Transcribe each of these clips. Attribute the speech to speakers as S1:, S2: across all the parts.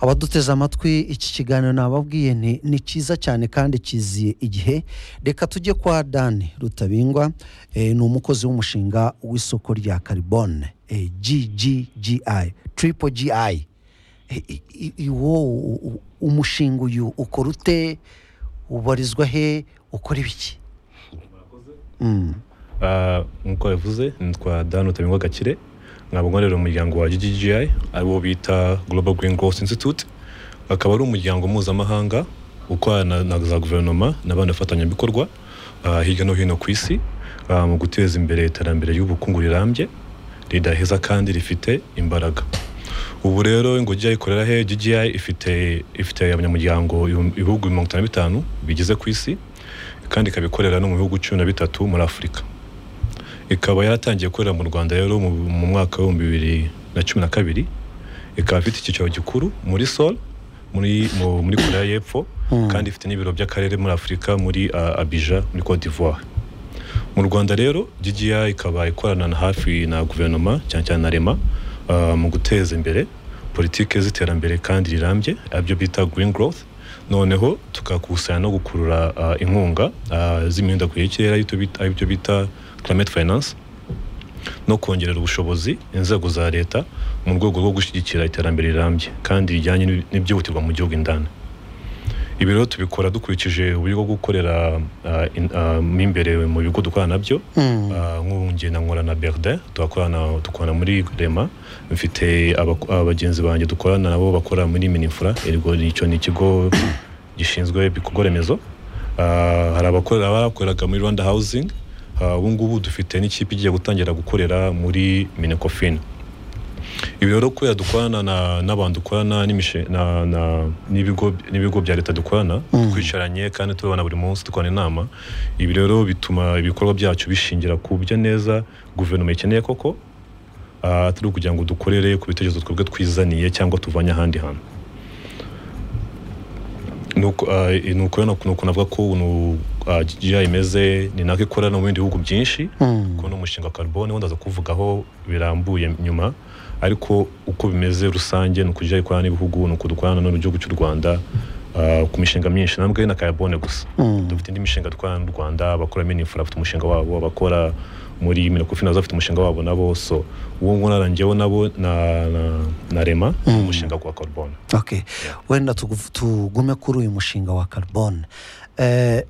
S1: abaduteze amatwi iki kiganiro nababwiye nti ni cyiza cyane kandi kiziye igihe reka tujye kwa dani rutabingwa eh, ni umukozi w'umushinga w'isoko rya karibone eh, gggi triple gi Eh, i- i- iwo u- u- umushinga uyu ukora ute ubarizwa he ukora ibiki Mm.
S2: Ah, nk'uko yavuze nitwa dan rutabingwa gakire nkaba nkorera umuryango wa gggi ariwo bita global green growth institute akaba ari umuryango mpuzamahanga ukorana na za guverinoma n'abandi bafatanyabikorwa ah, hirya no hino ku isi ah, mu guteza imbere iterambere ry'ubukungu rirambye ridaheza kandi rifite imbaraga ubu rero ingujya ikorera he GGI ifite ifite abanyamuryango ibihumbi- ibihugu mirongo itanu na bitanu bigize ku isi kandi ikaba ikorera no mu bihugu cumi na bitatu muri afurika ikaba yaratangiye gukorera mu rwanda rero mu, mu mwaka w'ibihumbi bibiri na cumi na kabiri ikaba ifite icyicaro gikuru muri sol muri, mu, muri korea y'epfo kandi ifite n'ibiro by'akarere muri afurika muri uh, abija muri cote d'ivoire mu rwanda rero GGI ikaba ikorana na hafi na guverinoma cyane cyane na rema ah, mu guteza imbere politike z'iterambere kandi rirambye aribyo bita green growth noneho tugakusanya no gukurura ah, inkunga ah, z'imihindagurire y'ikirere aribyo bita- aribyo bita climate finance no kongerera ubushobozi inzego za leta mu rwego rwo gushyigikira iterambere rirambye kandi rijyanye n'ibi- n'ibyihutirwa mu gihugu indani ibi rero tubikora dukurikije uburyo bwo gukorera ah, in- ah, mo imbere mu bigo dukorana nabyo
S1: Mm.
S2: Ah, nk'ubu njye nkora na Berda turakorana dukorana muri Rema mfite abako- abagenzi banjye dukorana nabo bakora muri Minifura ergo icyo ni ikigo gishinzwe ibikorwa remezo Ah, hari abakorera bakoreraga muri Rwanda Housing Ah, ubu ngubu dufite n'ikipe igiye gutangira gukorera muri Minecofin ibi rero kubera dukorana na- n'abantu dukorana n'imishe- na- na- n'ibigo n'ibigo bya leta dukorana twicaranye kandi tubana buri munsi dukorana inama ibi rero bituma ibikorwa byacu bishingira ku byo neza guverinoma ikeneye koko ah, atari ukugira ngo dukorere ku bitekerezo twebwe twizaniye cyangwa tuvanye ahandi hantu nuko ah, i- nuko rero nuko- nuko navuga ko ukuntu ah, GGI imeze ni nako ikora no mu bindi bihugu byinshi
S1: Mm.
S2: kubona umushinga wa carbone wenda kuvugaho birambuye nyuma ariko uko bimeze rusange ni ukujya ikorana n'ibihugu ni uko dukorana no mu gihugu cy'u rwanda ah, ku mishinga myinshi ntabwo ari na carbone gusa
S1: Mm.
S2: dufite indi mishinga dukorana n'u rwanda abakora minifura bafite umushinga wabo abakora muri minokofina bafite umushinga wabo nabo so uwo nguwo narangiyeho nabo na, na, na rema umushinga wa carbone
S1: okay wenda tugu- tugume kuri uyu mushinga wa carbone eh,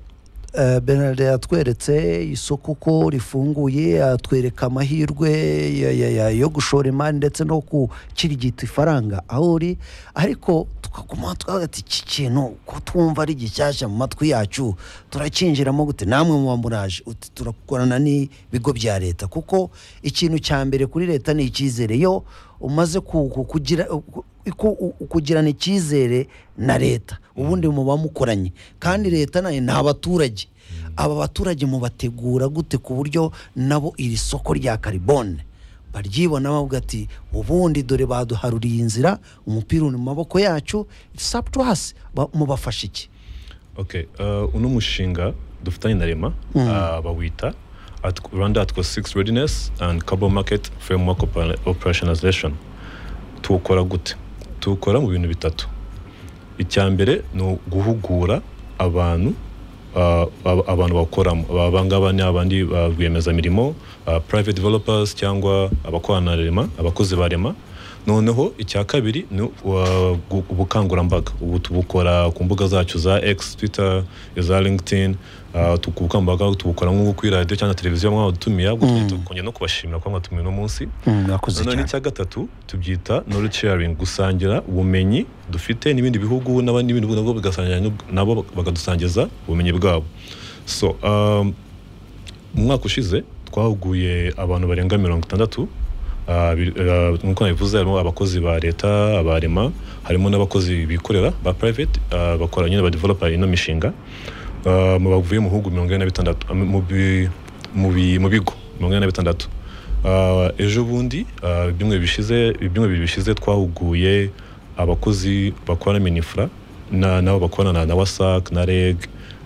S1: eh, Bernard yatweretse isoko uko rifunguye atwereka amahirwe ya- ya- ya- yo gushora imari ndetse no gukirigita ifaranga aho uri ariko tukaguma tukavuga ati iki kintu ko twumva ari gishyashya mu matwi yacu turakinjiramo gute namwe muba muraje uti turakorana n'ibigo bya leta kuko ikintu cya mbere kuri leta ni icyizere yo umaze ku- ku- kugira ku- ku- kugirana icyizere na leta ubundi muba mukoranye kandi leta nayo ni abaturage aba baturage mubategura gute ku buryo nabo iri soko rya karibone baryibona bavuga ati ubundi dore baduharuriye inzira umupira uri mu maboko yacu sabutuwasi mubafasha iki
S2: okay uh, uno mushinga dufitanye na rema ah, bawita At- rwanda atwa 6 readiness and carbon market framework Oper- operationalization tuwukora gute tuwukora mu bintu bitatu icya mbere ni uguhugura abantu ah, ab- abantu bakoramo abangaba ni abandi ba rwiyemezamirimo ah, private developers cyangwa abakorana na rema abakozi ba rema noneho icya kabiri ni wa- gu- ubukangurambaga ubu tubukora ku mbuga zacu za x twitter iza linkedin ah, tu- ubukangurambaga tubukora nk'ubu kuri radiyo cyangwa televiziyo mwadutumiye tukongera no kubashimira kuba mwatumiye uno munsi
S1: mwakoze
S2: noneho n'icya gatatu tubyita knowledge sharing gusangira ubumenyi dufite n'ibindi bihugu n'abandi n'ibindi bihugu nabwo bigasangira n'ub- nabo bakadusangiza ubumenyi bwabo so um, mu mwaka ushize twahuguye abantu barenga mirongo itandatu Ah, bi- ah, nk'uko nabivuze harimo abakozi ba leta abarema harimo n'abakozi bikorera ba private ah, bakora nyine badevelopa ino mishinga Ah, mu bavuye mu bihugu mirongo ine na bitandatu ah, mu bi- mu bi- mu bigo mirongo ine na bitandatu Ah, ejo bundi ah, ibyumweru bishize ibyumweru bibiri bishize twahuguye abakozi bakora minifura na- nabo bakorana na- na wasac na reg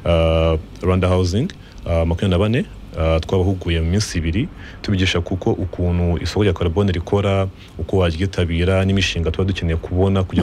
S2: ah, rwanda housing ah, makumyabiri na bane ah, twabahuguye mu minsi ibiri tubigisha kuko ukuntu isoko rya carbone rikora uko waryitabira n'imishinga tuba dukeneye kubona kugira